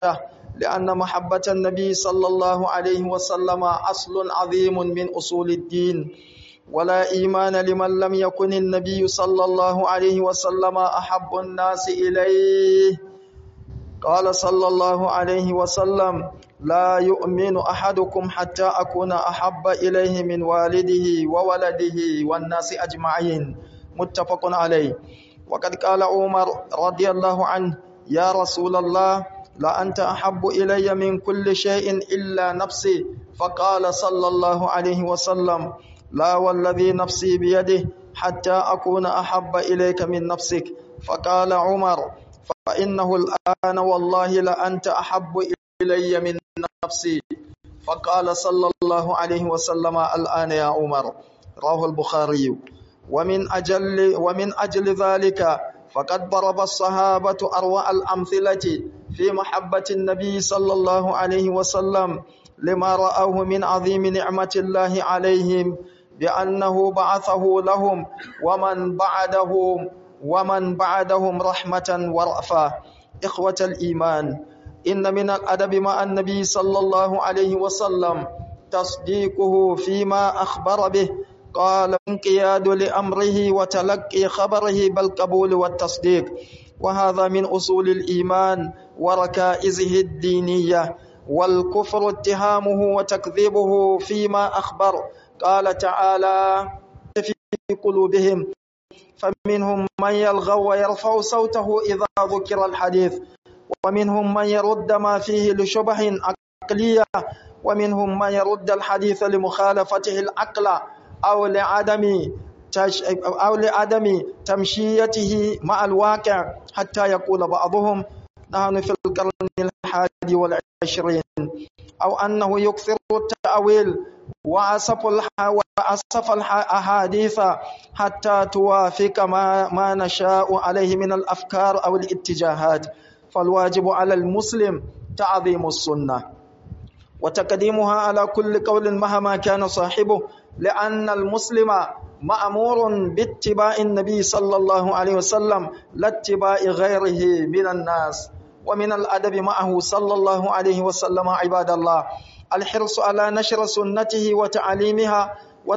لأن محبة النبي صلى الله عليه وسلم أصل عظيم من أصول الدين ولا إيمان لمن لم يكن النبي صلى الله عليه وسلم أحب الناس إليه قال صلى الله عليه وسلم لا يؤمن أحدكم حتى أكون أحب إليه من والده وولده والناس أجمعين متفق عليه وقد قال عمر رضي الله عنه يا رسول الله لا أنت أحب إلي من كل شيء إلا نفسي فقال صلى الله عليه وسلم لا والذي نفسي بيده حتى أكون أحب إليك من نفسك فقال عمر فإنه الآن والله لأنت أحب إلي من نفسي فقال صلى الله عليه وسلم الآن يا عمر رواه البخاري ومن أجل ومن أجل ذلك فقد ضرب الصحابة أروع الأمثلة في محبة النبي صلى الله عليه وسلم لما رأوه من عظيم نعمة الله عليهم بأنه بعثه لهم ومن بعدهم ومن بعدهم رحمة ورأفة إخوة الإيمان إن من الأدب مع النبي صلى الله عليه وسلم تصديقه فيما أخبر به قال انقياد لأمره وتلقي خبره بالقبول والتصديق وهذا من أصول الإيمان وركائزه الدينية والكفر اتهامه وتكذيبه فيما أخبر قال تعالى في قلوبهم فمنهم من يلغو ويرفع صوته إذا ذكر الحديث ومنهم من يرد ما فيه لشبه عقلية ومنهم من يرد الحديث لمخالفته العقل أو لعدم أو لعدم تمشيته مع الواقع حتى يقول بعضهم نحن في القرن الحادي والعشرين أو أنه يكثر التأويل وأسف وأسف الأحاديث حتى توافق ما, ما نشاء عليه من الأفكار أو الاتجاهات فالواجب على المسلم تعظيم السنة وتقديمها على كل قول مهما كان صاحبه لأن المسلم مأمور باتباع النبي صلى الله عليه وسلم لا اتباع غيره من الناس ومن الأدب معه صلى الله عليه وسلم عباد الله الحرص على نشر سنته وتعليمها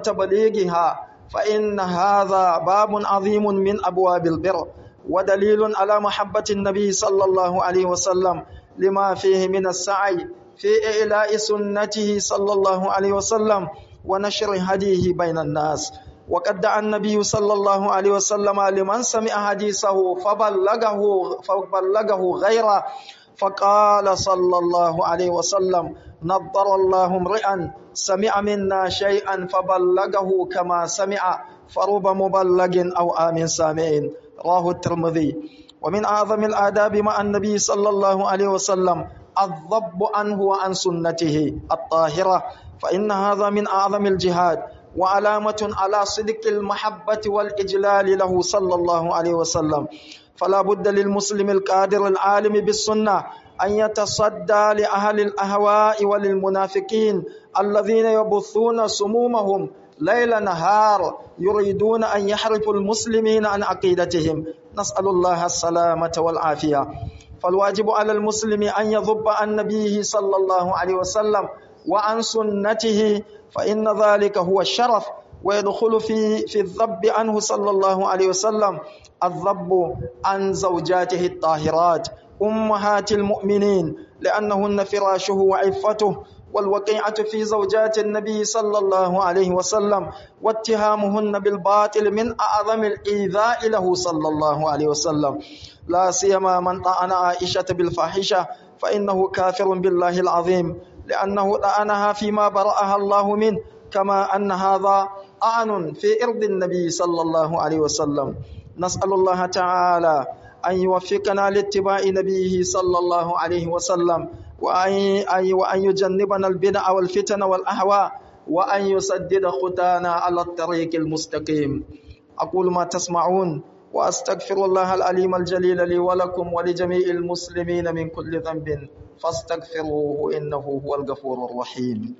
وتبليغها فإن هذا باب عظيم من أبواب البر ودليل على محبة النبي صلى الله عليه وسلم لما فيه من السعي في إعلاء سنته صلى الله عليه وسلم ونشر هديه بين الناس وقد دعا النبي صلى الله عليه وسلم لمن سمع حديثه فبلغه فبلغه غيره فقال صلى الله عليه وسلم نظر الله امرئا سمع منا شيئا فبلغه كما سمع فرب مبلغ او امن سامع رواه الترمذي ومن اعظم الاداب مع النبي صلى الله عليه وسلم الضب عنه وعن سنته الطاهره فان هذا من اعظم الجهاد وعلامة على صدق المحبة والإجلال له صلى الله عليه وسلم فلا بد للمسلم القادر العالم بالسنة أن يتصدى لأهل الأهواء وللمنافقين الذين يبثون سمومهم ليل نهار يريدون أن يحرفوا المسلمين عن عقيدتهم نسأل الله السلامة والعافية فالواجب على المسلم أن يضب عن نبيه صلى الله عليه وسلم وعن سنته فإن ذلك هو الشرف ويدخل في في الذب عنه صلى الله عليه وسلم الذب عن زوجاته الطاهرات أمهات المؤمنين لأنهن فراشه وعفته والوقيعة في زوجات النبي صلى الله عليه وسلم واتهامهن بالباطل من أعظم الإيذاء له صلى الله عليه وسلم لا سيما من طعن عائشة بالفاحشة فإنه كافر بالله العظيم لأنه لعنها فيما برأها الله منه كما أن هذا أعن في إرض النبي صلى الله عليه وسلم نسأل الله تعالى أن يوفقنا لاتباع نبيه صلى الله عليه وسلم وأن, وأن يجنبنا البدع والفتن والأهواء وأن يسدد خطانا على الطريق المستقيم أقول ما تسمعون وأستغفر الله العليم الجليل لي ولكم ولجميع المسلمين من كل ذنب فاستغفروه إنه هو الغفور الرحيم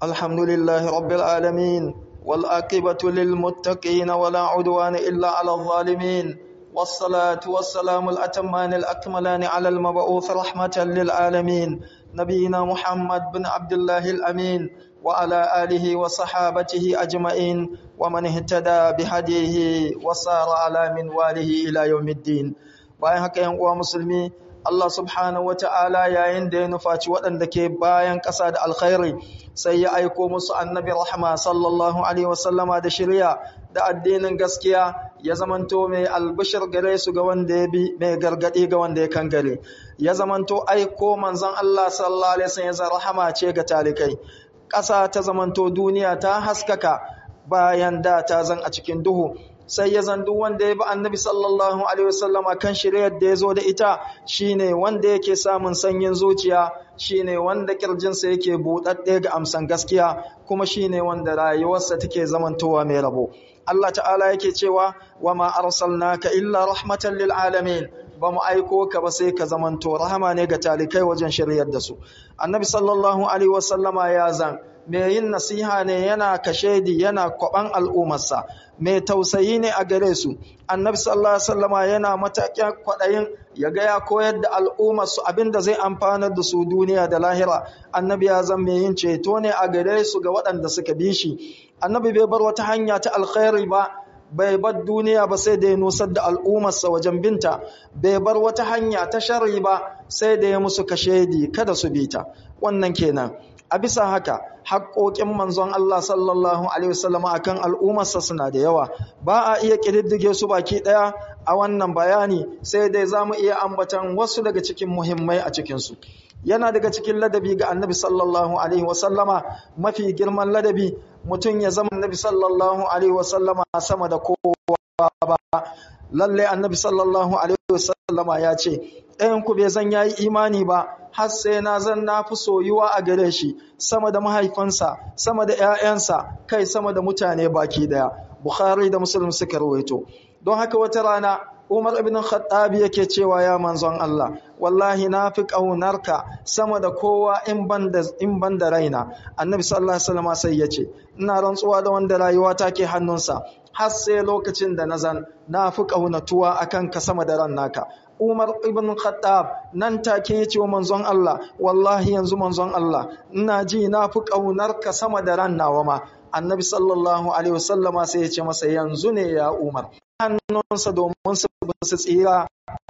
الحمد لله رب العالمين والآقبة للمتقين ولا عدوان إلا على الظالمين والصلاة والسلام الأتمان الأكملان على المبعوث رحمة للعالمين نبينا محمد بن عبد الله الأمين وعلى آله وصحابته أجمعين ومن اهتدى بهديه وصار على منواله إلى يوم الدين bayan haka yan uwa musulmi Allah subhanahu wata'ala yayin da ya nufaci waɗanda ke bayan ƙasa da alkhairi sai ya aiko musu annabi rahma sallallahu alaihi wasallama da shirya da addinin gaskiya ya zamanto mai albishir gare su ga wanda ya bi mai gargadi ga wanda ya kangare ya zamanto aiko manzon Allah sallallahu alaihi wasallam ya rahama ce ga talikai ƙasa ta zamanto duniya ta haskaka bayan da ta zan a cikin duhu sai ya zandu wanda ya bi annabi sallallahu alaihi wasallama kan shiryar da ya zo da ita shine wanda yake samun sanyin zuciya shine wanda kirjinsa yake buɗaɗɗe ga amsan gaskiya kuma shine wanda rayuwarsa take zamantowa mai rabo Allah ta'ala yake cewa wa ma arsalnaka illa rahmatan lil alamin ba mu aiko ka ba sai ka zamanto rahama ne ga talikai wajen shiryar da su annabi sallallahu alaihi wasallama ya zan mai yin nasiha ne yana kashedi yana kwaban al'ummarsa mai tausayi ne a gare su annabi sallallahu alaihi wasallama yana matakin kwadayin ya ga ya koyar da al'ummar su abinda zai amfanar da su duniya da lahira annabi ya zan mai yin ceto ne a gare su ga waɗanda suka bi shi annabi bai bar wata hanya ta alkhairi ba bai bar duniya ba sai da ya nusar da al'ummarsa wajen binta bai bar wata hanya ta shari ba sai da ya musu kashedi kada su bi ta wannan kenan a bisa haka haƙoƙin manzon Allah sallallahu alaihi wasallam akan al'ummarsa suna da yawa ba a iya ƙididdige su baki ɗaya a wannan bayani sai dai za mu iya ambatan wasu daga cikin muhimmai a cikinsu yana daga cikin ladabi ga annabi sallallahu alaihi wasallama mafi girman ladabi mutum ya zama annabi sallallahu alaihi wasallama sama da kowa ba lalle annabi sallallahu alaihi wasallama ya ce ɗayan ku bai zan yayi imani ba har sai na zan na fi soyuwa a gare shi sama da mahaifansa sama da ƴaƴansa kai sama da mutane baki daya bukhari da muslim suka rawaito don haka wata rana Umar ibn Khattab yake cewa ya manzon Allah wallahi na fi ƙaunarka sama da kowa in banda in banda raina Annabi sallallahu alaihi wasallam sai yace ina rantsuwa da wanda rayuwa take hannunsa har sai lokacin da nazan na fi ƙaunatuwa akan ka sama da ran naka Umar ibn Khattab nan take yace wa manzon Allah wallahi yanzu manzon Allah ina ji na fi ƙaunarka sama da ran nawa ma Annabi sallallahu alaihi wasallama sai ya ce masa yanzu ne ya Umar hannunsa domin su su tsira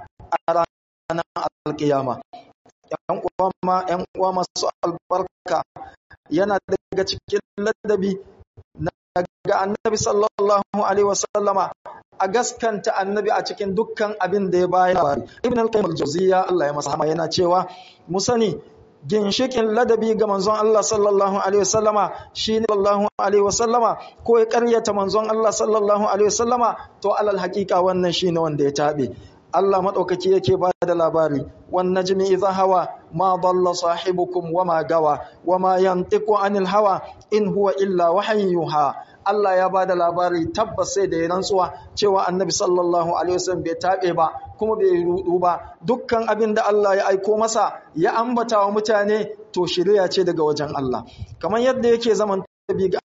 a ranar alkiyama. ‘Yan uwa masu albarka yana daga cikin ladabi na ga annabi sallallahu Alaihi wasallama a gaskanta annabi a cikin dukkan abin da ya bayan Ibn al-Qayyim al-Jawziyya Allah ya masa hama yana cewa mu sani ginshikin ladabi ga manzon Allah sallallahu alaihi wasallama shine sallallahu alaihi wasallama ko ya karyata manzon Allah sallallahu alaihi wasallama to alal haqiqa wannan shine wanda ya tabe Allah madaukaki yake ba da labari wan najmi idha hawa ma dalla sahibukum wama gawa wama yantiqu anil hawa in huwa illa wahyuha Allah ya ba da labari tabbas sai da ya rantsuwa cewa annabi sallallahu alaihi wasallam bai tabe ba kuma bai rudu ba dukkan abin da Allah ya aiko masa ya ambata wa mutane to shirya ce daga wajen Allah kamar yadda yake zaman tabi ga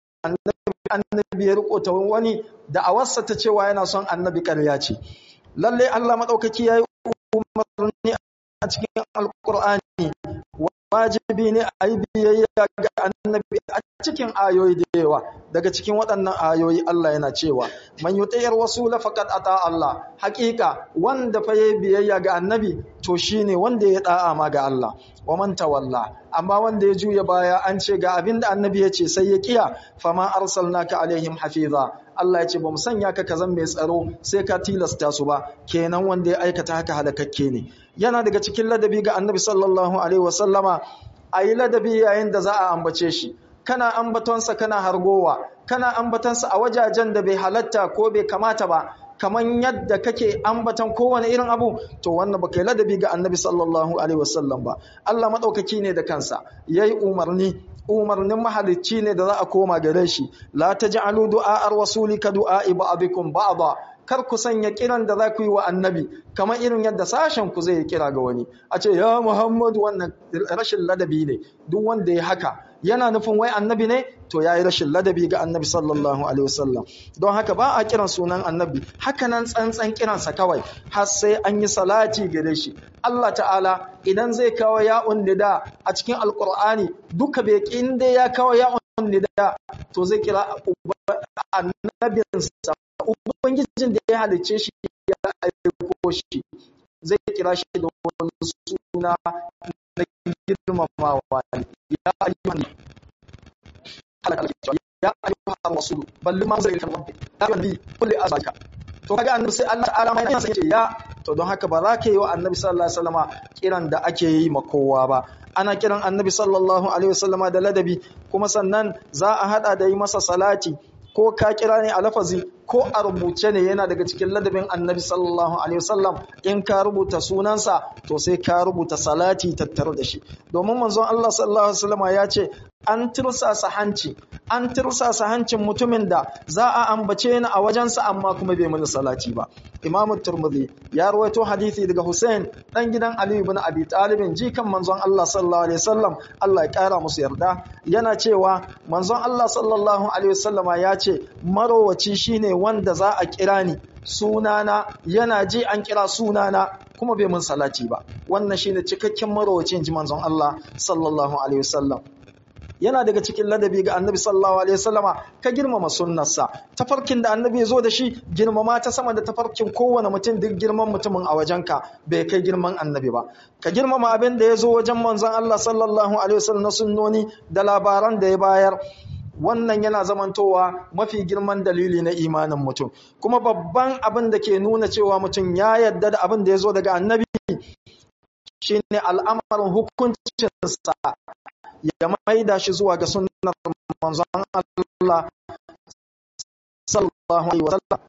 annabi ya riko ta wani da awarsa ta cewa yana son annabi ƙarya ce lalle Allah madaukaki yayi umarni a cikin alqur'ani wajibi ne a yi biyayya ga annabi a cikin ayoyi da yawa daga cikin waɗannan ayoyi Allah yana cewa man yutayar rasula faqad ata Allah haƙiƙa wanda fa yayi biyayya ga annabi to shine wanda ya da'a ma ga Allah wa man tawalla amma wanda ya juya baya an ce ga abin da annabi ya ce sai ya kiya fama arsalnaka alaihim hafiza Allah ya ce ba mu sanya ka kazan mai tsaro sai ka tilasta su ba kenan wanda ya aikata haka halakakke ne yana daga cikin ladabi ga annabi sallallahu alaihi wasallama a yi ladabi yayin da za a ambace shi kana ambatonsa kana hargowa kana ambatonsa a wajajen da bai halatta ko bai kamata ba kamar yadda kake ambatan kowane irin abu to wannan baka yi ladabi ga annabi sallallahu alaihi wasallam ba Allah madaukaki ne da kansa yayi umarni umarnin mahalicci ne da za a koma gare shi la taj'alu du'a ar-rasuli ka du'a ba'dikum ba'da kar ku sanya kiran da za ku yi wa annabi kamar irin yadda sashen ku zai kira ga wani a ce ya muhammadu wannan rashin ladabi ne duk wanda ya haka yana nufin wai annabi ne to yayi rashin ladabi ga annabi sallallahu alaihi wasallam don haka ba a kiran sunan annabi haka nan tsantsan kiransa kawai har sai an yi salati gare shi Allah ta'ala idan zai kawo ya'un nida a cikin alqur'ani duka bai kin dai ya kawo ya'un nida to zai kira annabinsa ubangijin da ya halicce shi ya aiko shi zai kira shi da wani suna na girmamawa ya ayyuhan ya ayyuhan rasul balli ma zai kan rabbi ya nabi kulli azaka to kaga annabi sai Allah ta'ala mai yana sai ya to don haka ba za ka yi wa annabi sallallahu alaihi wasallama kiran da ake yi ma kowa ba ana kiran annabi sallallahu alaihi wasallama da ladabi kuma sannan za a hada da yi masa salati ko ka kira ne a lafazi ko a rubuce ne yana daga cikin ladabin annabi sallallahu alaihi wasallam in ka rubuta sunansa to sai ka rubuta salati tattare da shi domin manzon Allah sallallahu alaihi wasallam ya ce an tirsasa hanci an tirsasa hancin mutumin da za a ambace ni a wajensa amma kuma bai mini salati ba imamu turmudi ya rawaito hadisi daga Hussein dan gidan Ali ibn Abi Talib jikan manzon Allah sallallahu alaihi wasallam Allah ya kara musu yarda yana cewa manzon Allah sallallahu alaihi wasallama ya ce marowaci shine wanda za a kira ni sunana yana ji an kira sunana kuma bai mun salati ba wannan shine cikakken marowacin ji manzon Allah sallallahu alaihi wasallam yana daga cikin ladabi ga annabi sallallahu alaihi wasallama ka girmama sunnarsa tafarkin da annabi ya zo da shi girmama ta sama da tafarkin kowane mutum duk girman mutumin a wajenka bai kai girman annabi ba ka girmama abin da ya zo wajen manzon Allah sallallahu alaihi wasallam na sunnoni da labaran da ya bayar wannan yana zamantowa mafi girman dalili na imanin mutum kuma babban abin da ke nuna cewa mutum ya yarda da abin da ya zo daga annabi shine al'amarin hukuncinsa ya maida shi zuwa ga sunnar manzon Allah sallallahu alaihi wasallam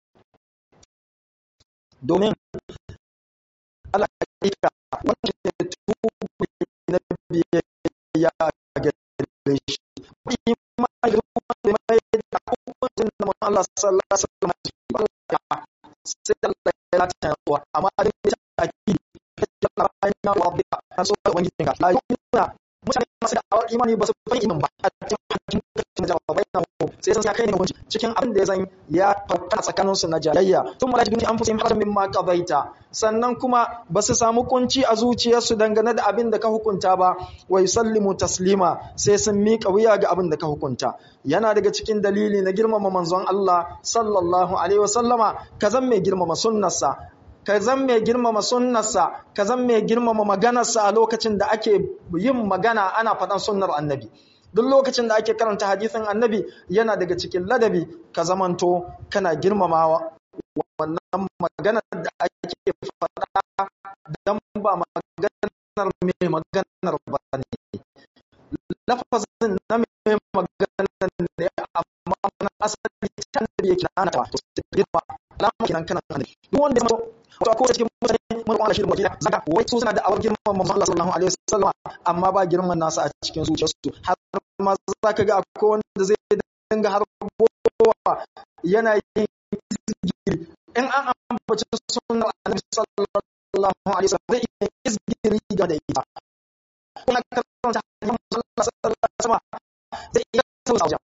domin al'aƙiƙa wannan ne tubi na biyayya ga shi ma da mai da hukuncin da manzon Allah sallallahu alaihi wasallam sai Allah ya lata wa amma da ta akidi da Allah ya rabbika so ubangijinka la yu'minu mutane masu da'awar imani ba su fahimci imin ba a cikin hakkin kacin jawabai na hu sai sun kai ne hukunci cikin abin da ya zan ya fauka tsakanin su na jayayya tun mala jibin an fusa yin haramin ma kabaita sannan kuma ba su samu kunci a zuciyarsu dangane da abin da ka hukunta ba wa yusallimu taslima sai sun miƙa wuya ga abin da ka hukunta yana daga cikin dalili na girmama manzon Allah sallallahu alaihi wasallama ka zan mai girmama sunnarsa ka zan mai girmama sunnarsa ka zan mai girmama maganarsa a lokacin da ake yin magana ana faɗan sunnar annabi duk lokacin da ake karanta hadisin annabi yana daga cikin ladabi ka zamanto kana girmamawa wannan maganar da ake faɗa don ba maganar mai maganar ba ne lafazin na mai maganar ne amma wani asali ta annabi yake na ta to sai girma alama kenan kana annabi duk wanda ya wato ko cikin mutane mun Allah shi da wakila zaka wai su suna da awar girman manzon Allah sallallahu alaihi wasallam amma ba girman nasa a cikin zuciyarsu har ma zaka ga akwai wanda zai dinga har gowa yana yin izgiri in an ambaci sunnar annabi sallallahu alaihi wasallam zai yi izgiri ga da ita kuma karanta hadisin manzon Allah sallallahu alaihi wasallam zai iya sauya wajen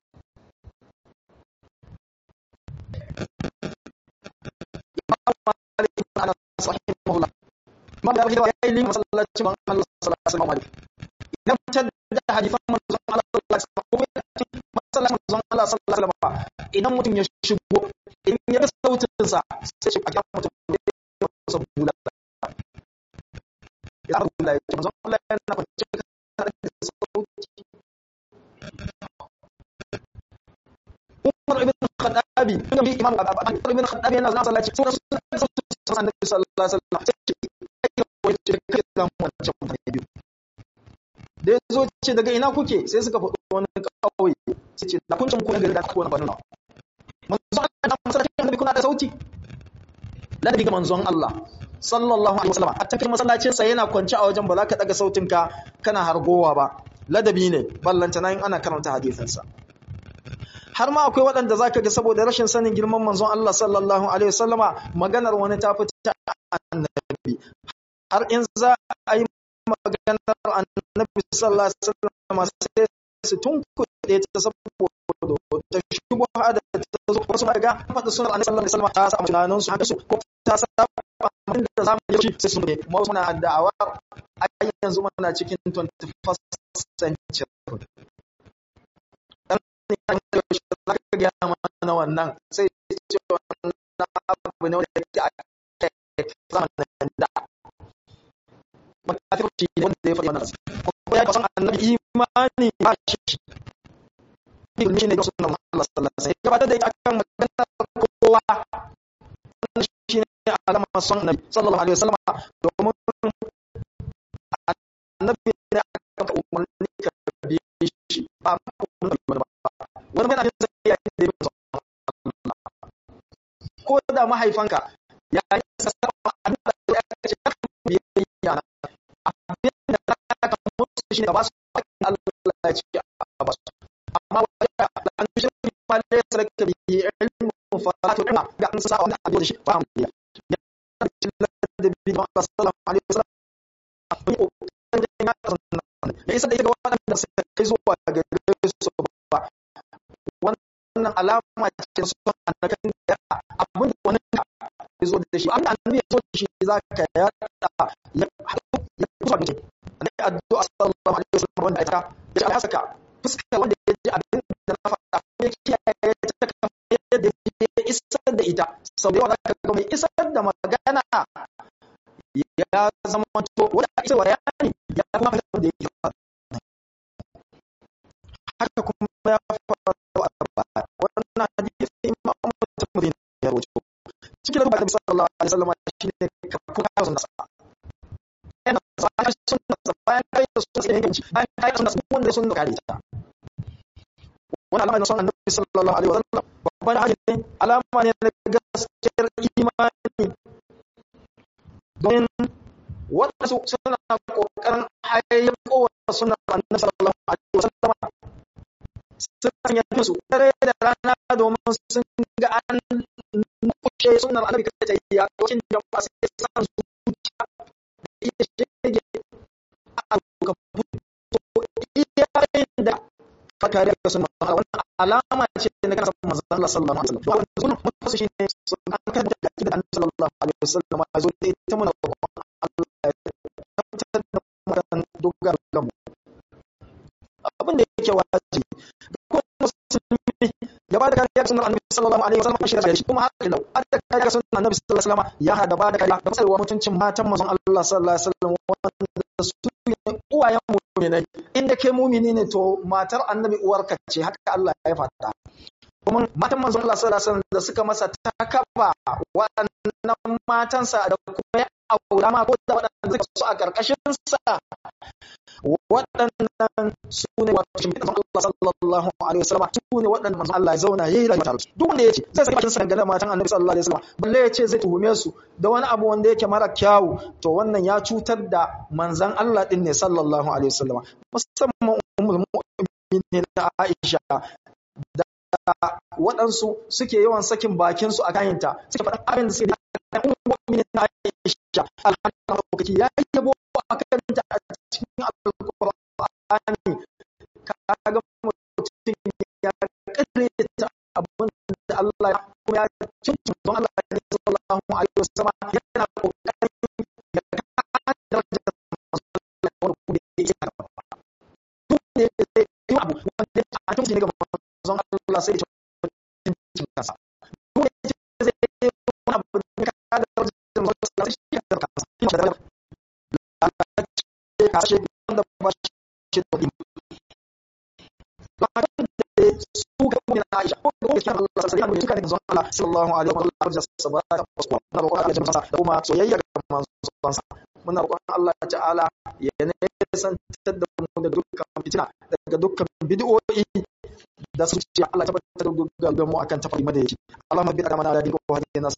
ana sahihullah imam da rahiwa yayi limin masallacin man Allah sallallahu alaihi wasallam idan fitar da hadisan manzon Allah sallallahu alaihi wasallam ko masallacin manzon Allah sallallahu alaihi wasallam idan mutum ya shigo in ya sautin sa sai shi a ga mutum da ya sa bula ya bula ya manzon Allah yana kwance da sauti Umar ibn Khattabi imam Umar ibn Khattabi yana zama sallaci sunan sunan annabi sallallahu alaihi wasallam sai ce kai wace kai dan wancan mutane biyu da yazo ce daga ina kuke sai suka faɗo wani kauye sai ce da kun cin ku gari da ku wani banuna manzon Allah masallacin annabi kuna da sauti ladabi ga manzon Allah sallallahu alaihi wasallam a tafi masallacin sa yana kwance a wajen ba za ka daga sautin ka kana hargowa ba ladabi ne ballanta nan ana karanta hadisin sa har ma akwai waɗanda zaka ga saboda rashin sanin girman manzon Allah sallallahu alaihi wasallama maganar wani ta fita annabi har in za a yi maganar annabi sallallahu alaihi wasallama sai su tunkuɗe ta saboda ta shubha da ta zo wasu ma ga faɗa sunan annabi sallallahu alaihi wasallama ta samu tunanin su haka su ko ta saba abin da zamu yi sai sun ne mu muna da'awa ai yanzu muna cikin 21st century za ka gaya mana wannan sai ce wannan abu ne wanda yake a zamanin da makafirci ne wanda ya faɗi wannan kuma ya kasan annabi imani ba shi ilmi ne da sunan Allah sallallahu alaihi wasallam gabatar da ita akan maganar kowa wannan shi ne alamar son annabi sallallahu alaihi wasallam domin annabi ne aka umarni ka bi shi ba umarni ba wani mai abin zai yi da yi ko da mahaifanka ya yi sassaɓa abin da ya kace ya kan biyayya na abin da ya kan musu shi ne ba su haƙƙin Allah ya ce a ba su amma wajen da an shi ma da ya sarka bi ilmu falatu kuma ga an sa wani abin da shi ba mu ya da bi da Allah sallallahu alaihi wasallam akwai kokarin da ya kasance ya isa da ita ga waɗanda suka kai zuwa ga su ba wannan alama ce su annakan da abin da wani ya zo da shi abin da annabi ya zo da shi za ka yada ya ya kusa da ne addu'a sallallahu alaihi wasallam wanda ita ya Allah saka fuska wanda ya ji abin da na faɗa ya kiyaye ta kamar yadda ya isar da ita sau da yawa za ka ga mai isar da magana ya zama to wanda isa bayani ya kuma fahimta da yake haka kuma ya faru a baya wannan hadisi imam mutum ya rawaito cikin rubuta da sallallahu alaihi wasallam shine ka kuka sunna sa yana sai sunna sa bayan kai da sunna sai yanci bayan kai sunna sa wanda sunna kare ta wannan alama ne sunna annabi sallallahu alaihi wasallam babban hadisi alama ne na gaskiyar imani don waɗansu suna ƙoƙarin hayyako wa suna annabi sallallahu alaihi wasallam sun yi su dare da rana domin sun ga an kushe sunan annabi kai ta yi a lokacin jama'a sai san zuciya da iya shege a ka fito iya da ka kare ka sunan Allah wannan alama ce na kana san manzon Allah sallallahu alaihi wasallam wannan sunan mutum shi ne sunan kan da da annabi sallallahu alaihi wasallam a zo da ita muna Allah ya tabbatar da mu dogar gamu abin da yake wajibi ya ba da kariya ga sunan annabi sallallahu alaihi wasallam shi da shi kuma haka da ba da kariya ga sunan annabi sallallahu alaihi wasallam ya hada ba da kariya da tsarewa mutuncin matan manzon Allah sallallahu alaihi wasallam wanda su ne uwayen mu'minai inda kai mu'mini ne to matar annabi uwarka ce haka Allah ya faɗa kuma matan manzon Allah sallallahu alaihi wasallam da suka masa takaba waɗannan matansa da kuma ya aura ma ko da waɗanda suka su a ƙarƙashin sa waɗannan su ne wato shi manzon Allah sallallahu alaihi wasallam su ne waɗannan manzon Allah ya zauna yayi rayuwa tare duk wanda yace zai saki bakin sa dangane matan Annabi sallallahu alaihi wasallam balle yace zai tuhume su da wani abu wanda yake mara kyawu to wannan ya cutar da manzon Allah din ne sallallahu alaihi wasallam musamman ummul mu'minin Aisha da waɗansu suke yawan sakin bakin su a kayanta suke faɗa abin da suke da ummul mu'minin Aisha alhamdulillah ya yabo a kanta a cikin alƙur'ani kaga mutum ya ƙareta abin da Allah ya kuma ya cincin don Allah ya sallallahu alaihi wasallam yana kokarin ya kada darajar Allah wani kuma ya yi haka duk da ya yi abu wanda a cikin ne ga manzon Allah sai ya cincin kansa duk da ya zai yi wani abu da ka kada darajar Allah sai ya da kansa shi da darajar Allah ya ce ka ce wanda ba shi da ilimi su ga mu na Aisha ko da yake Allah sai ya nuna duka ne manzon Allah sallallahu alaihi wa sallam da sabata wasu muna roƙon Allah ya masa da kuma soyayya ga manzon sa muna roƙon Allah ta'ala ya ne santar da mu da dukkan fitina daga dukkan bid'o'i da su ce Allah tabbatar da dukkan mu akan tafarki madaidaici Allahumma bi amana da dinku wa hadina